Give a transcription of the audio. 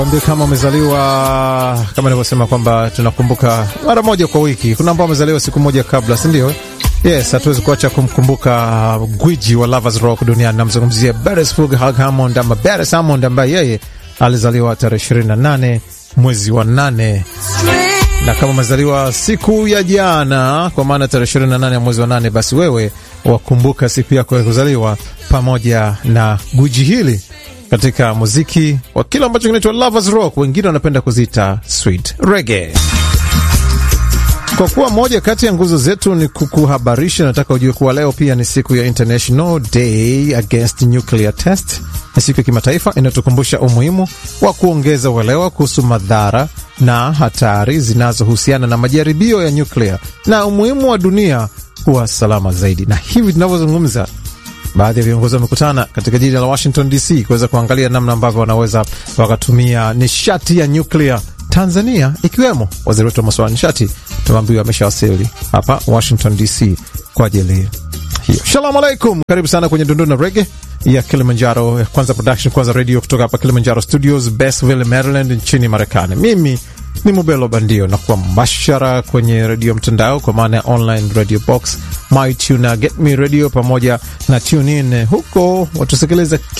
Ndio, kama umezaliwa kama nilivyosema kwamba tunakumbuka mara moja kwa wiki. Kuna ambao wamezaliwa siku moja kabla, si ndio? Yes, hatuwezi kuacha kumkumbuka gwiji wa Lovers Rock duniani. Namzungumzia Beresford Hugh Hammond ama Beres Hammond ambaye yeye alizaliwa tarehe 28 mwezi wa nane na kama umezaliwa siku ya jana, kwa maana tarehe 28 ya mwezi wa nane, basi wewe wakumbuka siku yako ya kuzaliwa pamoja na gwiji hili katika muziki wa kile ambacho kinaitwa Lovers Rock, wengine wanapenda kuziita sweet reggae. Kwa kuwa moja kati ya nguzo zetu ni kukuhabarisha, nataka ujue kuwa leo pia ni siku ya International Day Against Nuclear Test. Ni siku ya kimataifa inayotukumbusha umuhimu wa kuongeza uelewa kuhusu madhara na hatari zinazohusiana na majaribio ya nyuklia na umuhimu wa dunia kuwa salama zaidi. Na hivi tunavyozungumza baadhi ya viongozi wamekutana katika jiji la Washington DC kuweza kuangalia namna ambavyo wanaweza wakatumia nishati ya nyuklia Tanzania, ikiwemo waziri wetu wa masuala ya nishati tumeambiwa ameshawasili hapa Washington DC kwa ajili hiyo. Shalom alaikum, karibu sana kwenye Dundu na Rege ya Kilimanjaro Kwanza Production, Kwanza Radio kutoka hapa Kilimanjaro Studios, Basville, Maryland nchini Marekani. Mimi ni Mubelo Bandio na kuwa mbashara kwenye redio mtandao kwa maana ya online radio box, MyTuner, Get Me Radio pamoja na TuneIn. Huko watusikiliza